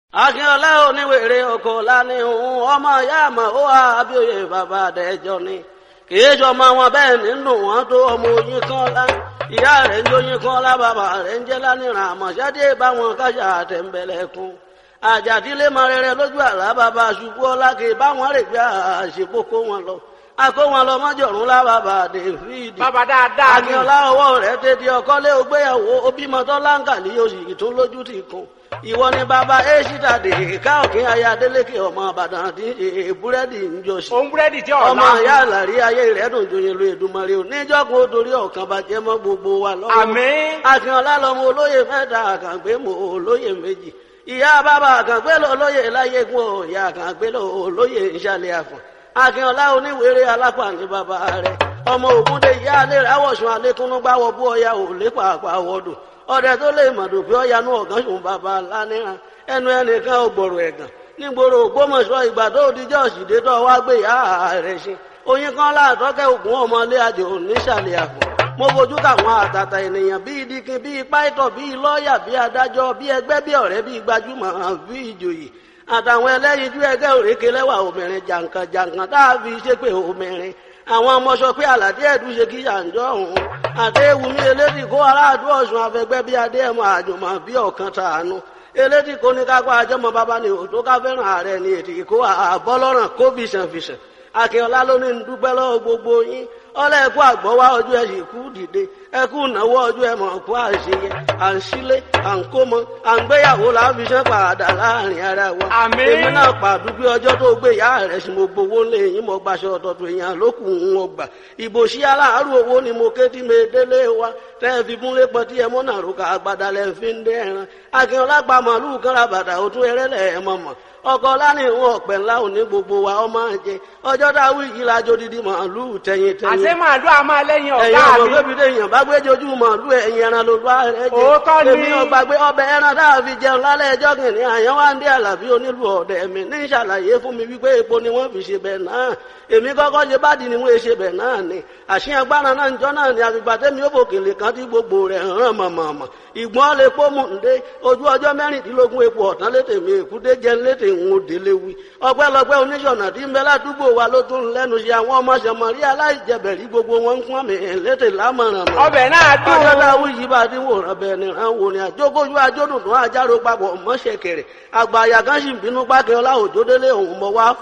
akínọlá oníwèrè oko lánìhùn ọmọ ìyá àmọ ó wà abíòye bàbá àdẹjọ ni kìí sọmọ wọn bẹ́ẹ̀ nínú wọn tó ọmọ oyin kan lá ìyá rẹ̀ ń jóyin kan lá bàbá rẹ̀ ń jẹ lánìràn àmọṣẹdé báwọn kájà àtẹnbẹlẹkùn àjàdílé mọ rere lójú àlá bàbá ṣubú ọlá kì í báwọn rè gbé àṣepọ kó wọn lọ akó wọn lọ mọjọrùn lá bàbá david bàbá dáadáa ni akínọlá ọwọ́ rẹ̀ tètè ọkọlé ògbéyàwó obìmọtọ láǹkàlì oṣù tó lójú ti kún ìwọ ni bàbá èṣìdà dè káòkín aya adélékè ọmọ àbàdàn tí búrẹ́dì ń jọ sí òun búrẹ́dì tí ọmọ ọ̀la ìyá àlàrí ayé rẹ̀ dùn joyin lu èdùmarè ò níjọ́gun ó torí ọ̀kan bàjẹ́ mọ́ gbogbo wa lọ́wọ́ àmín akínọlá lọmọ olóyè mẹ́ta àkàngbé mọ olóyè méjì ìyá bàbá àkàngbé lọ olóyè láyégún ọ ìyá àkàngbé lọ olóyè ìṣàlẹ̀ àfọ̀n akínọlá oníwèrè alápá ní bàbá rẹ̀ ọmọ ògúndé ìyá alẹ́ rẹ̀ awọ̀sùn alẹ́kúnnú gbáwọ̀ bú ọya ò lépa àpàwọ̀dù ọdẹ tó lè mọ̀dù pé ọyanú ọ̀gán ṣùn bàbá lánìràn ẹnu ẹnìkan ò gbọ̀rọ̀ ẹ̀gàn nígboro ògbómọ̀ṣọ́ ìgbà tó dijọ́ òsìdé tó wá gbé ìyá rẹ̀ ṣe oyin kan láàtọ́kẹ́ ògùn ọmọlé àjò nísàlẹ̀ àpò mo fojú káwọn àtàtà ènìyàn bíi dikin bíi pàìtọ̀ bíi lọ́ọ̀yà bíi adájọ́ bíi ẹgbẹ́ bíi ọ̀rẹ́ bíi gbajúmọ̀ bíi ìjòyè àtàwọn ẹlẹ́yinjú ẹgbẹ́ òrékè lẹ́wà obìnrin jàǹkàn jàǹkàn tá a fi ṣépè obìnrin àwọn ọmọ sọ pé àlàdé ẹ̀dùn ṣe kí yàǹjọ́ ọ̀hún àdéhùnmí elédì kó aráàlú ọ̀sùn afẹgbẹ́ bíi adéhùn àjùmọ̀ bíi ọ̀kan tàánú elédì kó ní kápá àjọmọ bàbá ni òtó ká fẹ́ràn ààrẹ ni ètì kó àbọ́lọ́ràn kó fìṣàn fìṣàn akínọlá ló ní dúpẹ́ lọ́wọ́ gbogbo yín ọlẹ́ ẹ̀kú àgbọ̀wá ọjọ́ ẹ̀ sì kú dìde ẹ̀kú ìnáwó ọjọ́ ẹ̀ mọ̀ kú àṣeyẹ à ń sílé à ń kó mọ à ń gbéyàwó láfiṣẹ́ padà láàrin ara wa. Àmín. èmi náà pàdúgbé ọjọ́ tó gbé ìyá rẹ̀ sí mo gbowó lé yín mo gbaṣọ ọ̀tọ̀tọ̀ èèyàn lókù ń wọ gbà. ìbò sí aláàárọ̀ owó ni mo ké tí mi délé wa tẹ́ ẹ fi múlé pọ̀ tí ẹ mọ́ náà rúkà àgbàdà lẹ́ fi ń dẹ́ ẹran. akínọlá gba màálù kan ra bàtà òtún ẹrẹ́lẹ̀ ẹ̀ mọ̀ mọ̀ ọkọ lánìhun ọ̀pẹ̀ ńlá òní gbogbo wa ọmọ jẹ ọjọ́ dáwọ́ yìí lájọ́ dídí màálù tẹ̀yìn tẹ̀yìn àṣé màálù a máa lẹ́yìn ẹ̀yin ọ̀gá ọmọ mi gbẹ́bí lèèyàn bá gbé jojú màálù ẹ̀yìn ẹran ló bá rẹ̀ jẹ́ Òótọ́ ni. èmi ọgbà gbé ọbẹ̀ ẹran tá a fi jẹun lálẹ́ ẹjọ́ kìnìún àyàn wá ń dé àlàbí onílù ọ̀dẹ̀ mi ní ìṣàlàyé fún mi wípé epo ni wọ́n fi ṣe bẹ̀ náà èmi kọ́kọ́ ṣe bá di ni wọ́n ṣe bẹ̀ náà ni àṣìyàn gbára náà njọ́ náà ni àgbègbè tẹ́mi ó fòkèlè kan tí gbogbo rẹ̀ hàn mọ̀mọ̀mọ̀ ìgbọ́n lè pọ́ mú ǹdé ojú ọjọ́ mẹ́rìndínlógún epo ọ̀tán létè mi èkúté jẹ́ létè ń délé wí ọpẹ́lọpẹ́ oníṣọ̀nà tí ń bẹ ládùúgbò wa ló tún lẹ́nu ṣe àwọn ọmọ ṣẹmọ̀rí aláìjẹbẹ̀rí gbogbo wọn ń pọ́n mi létè lámọ̀ràn mọ̀ ọbẹ̀ náà dùn ọjọ́ táwọn yìí bá dín wòran bẹ́ẹ̀ ni ràn wò ni àjókòjú ajódùn tó àjárò papọ̀ mọ́ṣẹ̀kẹ̀rẹ̀ àgbà àyà kan sì ń bínú pákẹ́ ọlá òjòdélé òun mọ̀ wá